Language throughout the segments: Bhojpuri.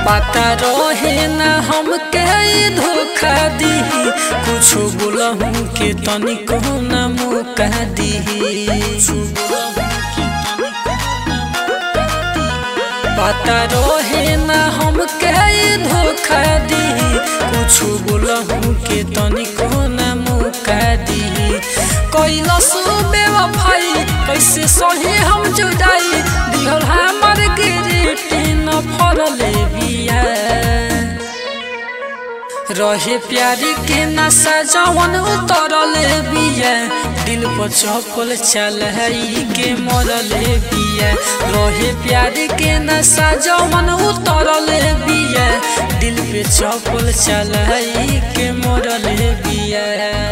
पता रहे ना हमके ई धोखा दी कुछ बोलहूँ के तनिको ना मौका दी पता रहे ना हमके ई धोखा दी कुछ बोलहूँ के तनिको ना मौका दी कैलस बेवफाई कैसे सही हम जुदाई दिहल हमर गिरटी न फरले बिया रहे प्यारी के नशा जवन उतरले बिया दिल पर चपल चल के मरले बिया रहे प्यारी के नशा जवन उतरले बिया दिल पे चपल चल के मरले बिया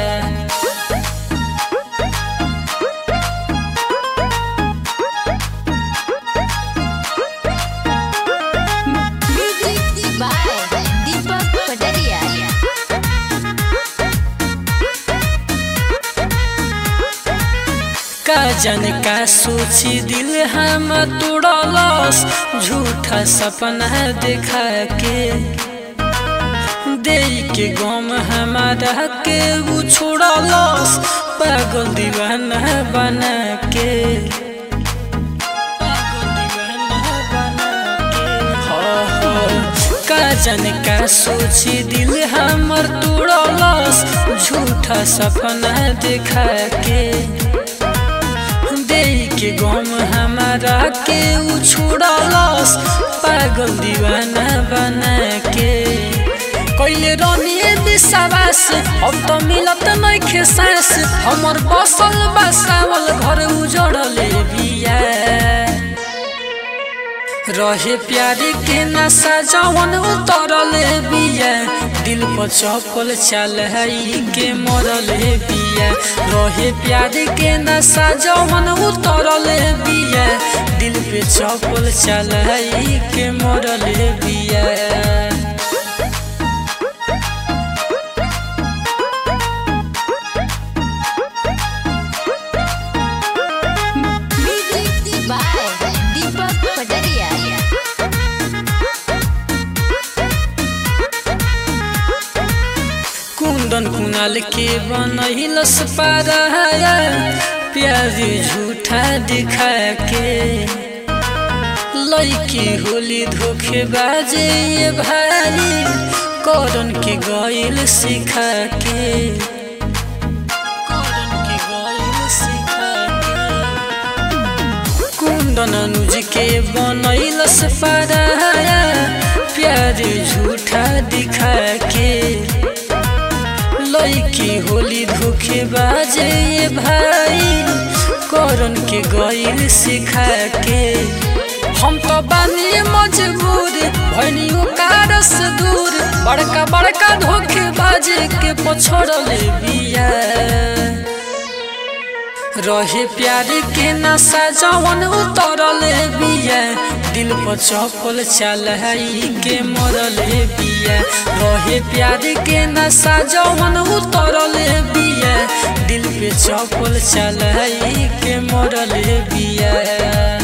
Music by Deepak Padaria. का जाने का सोची दिल हम तोड़लस झूठा सपना देखा के दे के गम हमारा के वो छोड़लस पागल दीवाना बना के पागल दीवाना बना के हाँ, हाँ। का जाने का सोची दिल हमर तोड़लस झूठा सपना देखा के दे के गम हमारा के उ छोड़लस पागल दीवाना बना के कैले रनिए विश्वास अब तो मिलत नइखे सांस हमर बसल बसावल घर उजड़ले बिया रहे प्यारी के नशा जवन उतरले बिया दिल पर चपल चल के मरले बिया रहे प्यारी के नशा जवन उतरले बिया दिल पे चपल चल के मरले बिया Music by Deepak Padaria. कुंदन कुनाल के बनहिलस पारा प्यार झूठा दिखा के लड़की होली धोखे बाजे ये भाई करन के गइल सिखा के करन के गइल सिखा के कुंदन अनुज के बनैलस पारा प्यार झूठा दिखा के लड़की होली धोखे बाजे ये भाई करन के गइल सिखा के हम तो बानी मजबूर भनियो कारस दूर बड़का बड़का धोखे बाजे के पछड़ले बिया रहे प्यार के नशा जवन उतरले बिया दिल पर चपल चल के मरले बिया रहे प्यार के नशा जवन उतरले बिया दिल पे चपल चल के मरले बिया